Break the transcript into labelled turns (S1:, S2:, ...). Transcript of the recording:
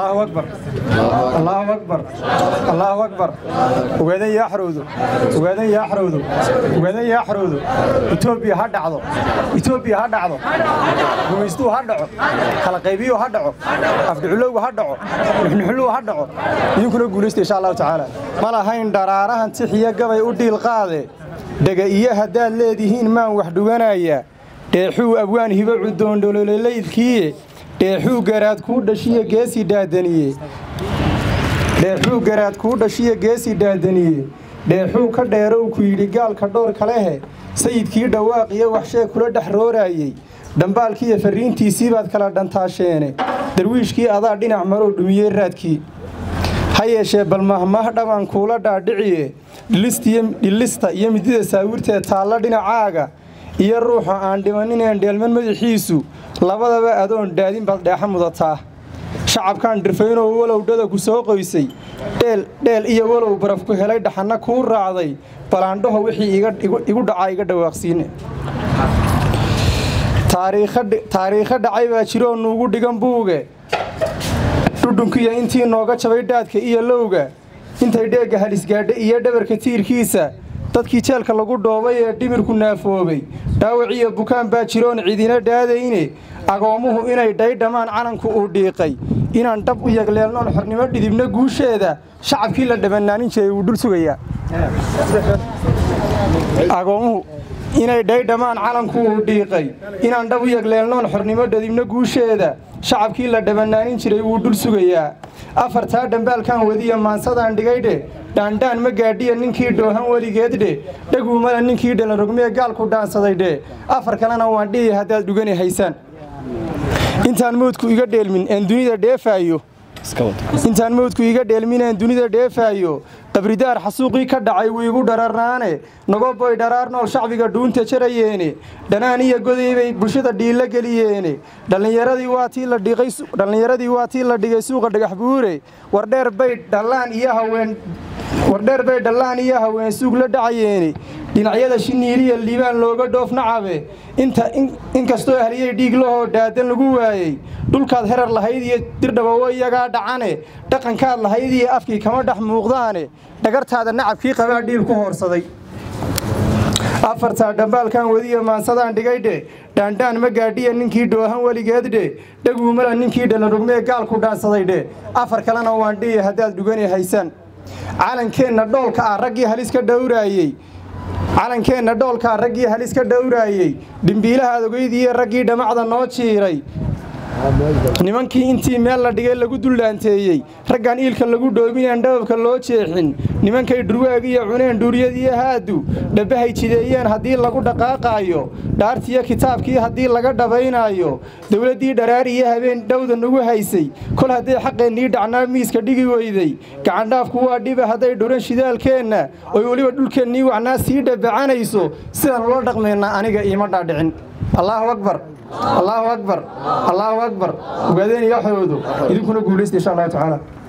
S1: الله أكبر الله أكبر الله أكبر وقاعدين يحرودوا وقاعدين يحرودوا وقاعدين يحرودوا إثيوبيا هدعوا إثيوبيا هدعوا ومستو هدعوا خلا قيبيو هدعوا أفدعلو هدعوا نحن حلو هدعوا يمكن نقول إن شاء الله تعالى ما لهين درارها تحية قبل ودي القاضي دقا إياها دال ليديهين ما وحدوانايا dheexuu abwaan hibo cudoon dholololaydkii dheexuu garaad kuu dhashiya geesi daadaniye dheexuu garaad kuu dhashiya geesi daadaniye dheexuu ka dheerow ku yidhi gaalka dhoor kalehe sayidkii dhawaaq iyo waxshee kula dhex rooraayey dhambaalkiiyo farriintiisii baad kala dhantaasheene darwiishkii adaa dhinac marow dhumiyey raadkii ha yeeshee bal mahmah dhaban kuula dhaadhiciye dhilista iyo midida saawirteed taalla dhinacaaga iyo ruuxa aan dhimanineen dheelman madaxiisu labadaba adoon dhaadin baad dheexa mudataa shacabkaan dhirfaynoo walowdhada ku soo qoysay dheel iyo walow baraf ku helay dhaxanna kuu raacday balaandhaho wixii igu dhacaa iga dhawaaqsiine taariikho dhacay baa jiroo nuugu dhigan buuge dhudhunkiya intii nooga jabay dhaadka iyo lowga intay dheegga halisgaadha iyo dhabarka tiirkiisa dadkii jeelka lagu dhoobay ee dhimirku naafoobay dhaawiciyo bukaan baa jiroon cidina dhaadayne agoommuhu inay dhaydhamaan calanku uu dhiiqay inaan dhab u yagleelnoon xornimo dhidibna guusheeda shacabkii la dhamannaanin jiray wuu dhul sugayaa agoommuhu inay dhaydhamaan calanku uu dhiiqay inaan dhab u yagleelnoon xornimo dhidibna guusheeda shacabkii la dhamannaanin jiray wuu dhul sugayaa afartaa dhambaalkan wadiya maansadaan dhigaydhe dhaandhaan ma gaadhiya ninkii dhoohan weligeed dhe dhaguumala ninkii dhalanrogmee gaalku dhaansaday dhe afar kalena waan dhihi haddaad dhugani haysaan intaan mawdku iga dheelmin een dunida dheefaayo intaan mawdku iga dheelmin een dunida dheefaayo qabridaar xasuuqii ka dhacay wuu igu dhararnaane nagoboy dharaar nool shacbiga dhuunta jarayeene dhanaan iyo goday bay bulshada dhiilla geliyeene dhallinyaradii waa tii la dhigay suuqa dhagax buure wardheer bay dhallaan iyo haween wardheer bay dhallaan iyo haween suug la dhacayeene dhinacyada shiniiliya liibaan looga dhoof nacabe inkastoo ahliyey dhiig lahoo dhaadan lagu waayey dhulkaad herar lahayd iyo dirdhabowo iyagaa dhacane dhaqankaad lahayd iyo afkii kama dhex muuqdaane dhagartaada nacabkii qabaa dhiil ku hoorsaday afartaa dhambaalkan wadiya maansadaan dhigaydhe dhaandhaan ma gaadhiya ninkii dhoohan weligeeddhe dhaguumala ninkii dhalanrugmee gaalku dhaansaday dhe afar kalena waan dhihi haddaad dhugani haysaan calankeenna dhoolka ah raggii halis ka dhowraayey calankeenna dhoolkaa raggii halis ka dhowraayey dhimbiilaha adogeydiiyo raggii dhammacda noo jiiray nimankii intii meel la dhigay lagu dullaanteeyey raggaan iilka lagu dhoobineen dhababka loo jeexin nimankay dhurwaag iyo cuneen dhuuriyadiiyo haadu dhabbahay jideeyeen haddii lagu dhaqaaqaayo dhaartiyo kitaabkii haddii laga dhabaynaayo dowladdii dharaar iyo habeen dhowda nagu haysay kol hadday xaqeennii dhacnaa miiska dhigi weyday gacandhaafku waa dhiba hadday dhuran shidaalkeenna oy weliba dhulkeennii wacnaa sii dhabacanayso sidaan ula dhaqmaynaa aniga iima dhaadhicin allaahu akbar allaahu akbar allaahu akbar ogaadeen iyo xoodo idinkuna guulaysta insha allahu tacaala